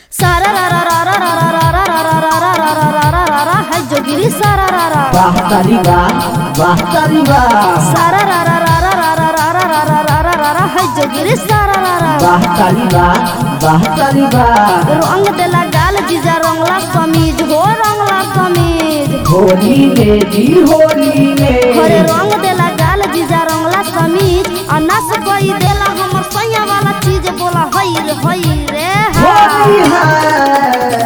सारा रा रा रा रा रा रा रा रा रा रा रा रा रा रा रा रा है जोगिरी सारा रा रा वाह तारी वाह वाह तारी वाह सारा रा रा रा रा रा रा रा रा रा रा रा रा रा है जोगिरी सारा रा रा वाह तारी वाह वाह तारी वाह रंग देला गाल जीजा रंगला कमीज हो रंगला कमीज होली में जी होली हरे में रंग देला गाल जीजा रंगला कमीज आ नस कोई देला हमर सैया वाला चीज बोला हई रे हई रे होली हा। है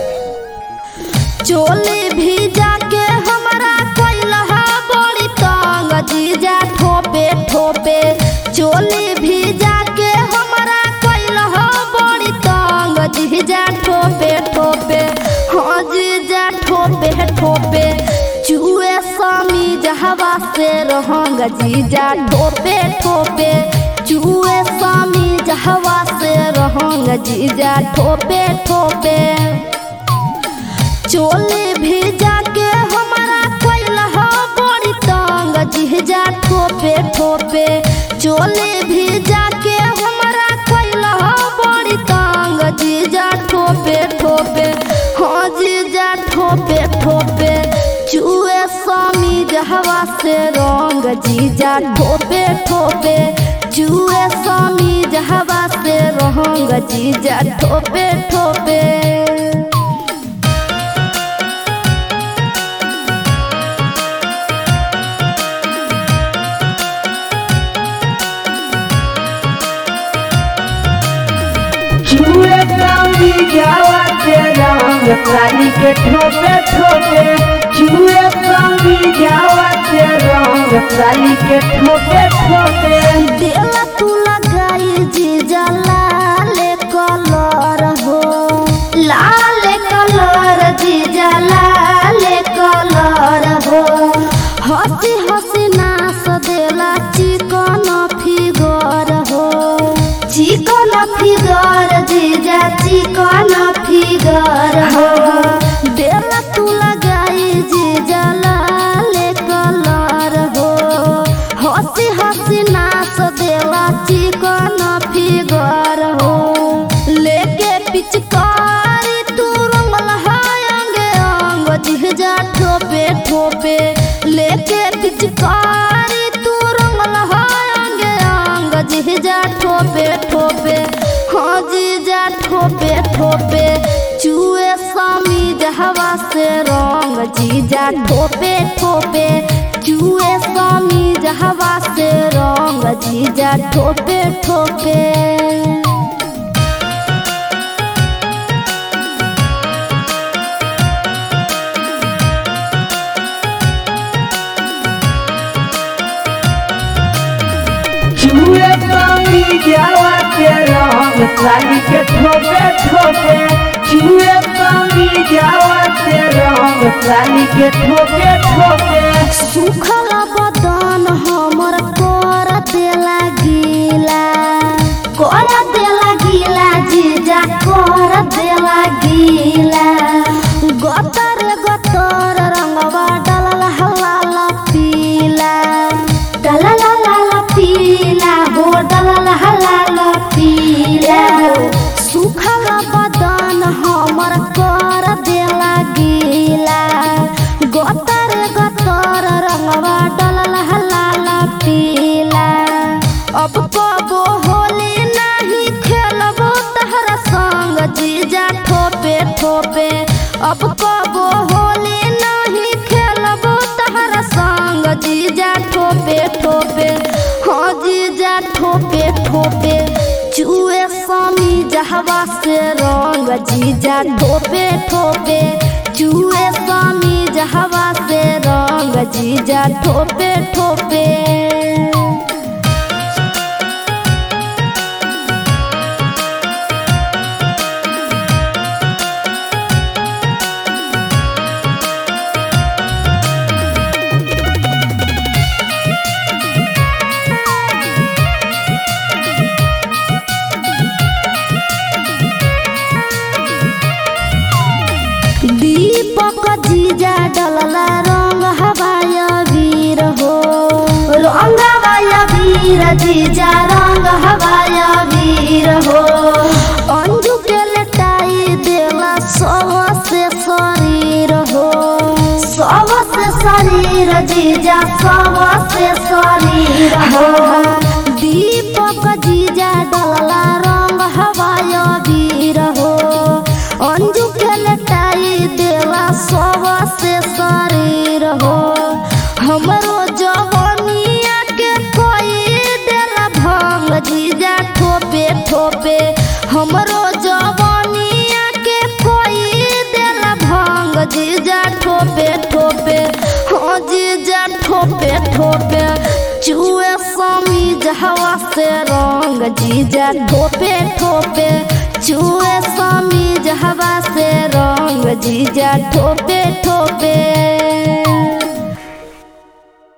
चोली भीजा के हमरा कैलहा बड़ी तंग जीजा ठोपे ठोपे चोली भीजा के हमरा कैलहा बड़ी तंग जीजा ठोपे ठोपे हाँ जीजा ठोपे ठोपे चूहे स्वामी जहवा से रहंग जीजा ठोपे ठोपे चूहे स्वामी जहवा से रहंग जीजा ठोपे ठोपे चोले भेजा के हमारा कैलहा बड़ी तंग जिहजा ठोपे ठोपे चोले भेजा के हमारा कैलहा बड़ी तंग जीजा ठोपे ठोपे हाँ जीजा ठोपे ठोपे चूहे स्वामी जहवा से रंग जीजा ठोपे ठोपे चूहे स्वामी जहवा से रंग जीजा ठोपे ठोपे चूहे चांदी जावा के रंग तारी के ठोपे ठोपे चूहे चांदी जावा के रंग तारी के ठोपे ठोपे देला तू लगाई जीजा लाल कलर हो लाल कलर जीजा लाल कलर हो हंसी हंसी नाच देला चिकन फिगर हो चिकन फिगर जीजा चिकन फिगर हो देला तू लगाई जीजा लाल कलर हो हंसी हंसी नाच देला चिकन फिगर हो लेके पिचकारी तू रंगल हाय अंगे अंग जिहजा ठोपे ठोपे लेके पिचकारी तू रंगल हाय अंगे अंग जिहजा ठोपे ठोपे हाँ जीजा ठोपे ठोपे चूहे स्वामी जहवा से रंग जीजा ठोपे ठोपे चूहे स्वामी जहवा से रंग जीजा ठोपे ठोपे चूहे चांदी जावा के रंग तारी के ठोपे ठोपे चूहे चांदी जावा के रंग तारी के ठोपे ठोपे सुखल बदन हमर कर देला गीला कर देला गीला जीजा कर देला गीला गतर गतर रंगवा डलल हलाल पीला डलल हलाल पीला हो डलल हलाल पीला सुखल बदन हमर कर देला गीला गतर गतर रंगवा डलल हलाल पीला अब कबो होली नहीं खेलबो तहरा संग जीजा ठोपे ठोपे अब कबो होली नहीं खेलबो तहरा संग जीजा ठोपे ठोपे हाँ जीजा ठोपे ठोपे चूहे स्वामी जहवा से रंग जीजा ठोपे ठोपे चूहे स्वामी जहवा से रंग जीजा ठोपे ठोपे दीपक जीजा डलला रंग हवाय वीर हो रंग हवाय वीर जीजा रंग हवाय वीर हो अंजू के लटाई जीजा सबसे शरीर हो दीपक जीजा डलला रंग हवाय वीर हो अंजू के लटाई देला सबसे शरीर हो हमरो जवनिया के कोई देला भंग जीजा ठोपे ठोपे हमरो जवनिया के कोई देला भंग जीजा ठोपे ठोपे हाँ जीजा ठोपे ठोपे चुए समी जहवा से रंग जीजा ठोपे ठोपे चुए समी जहवा से रंग जीजा ठोपे ठोपे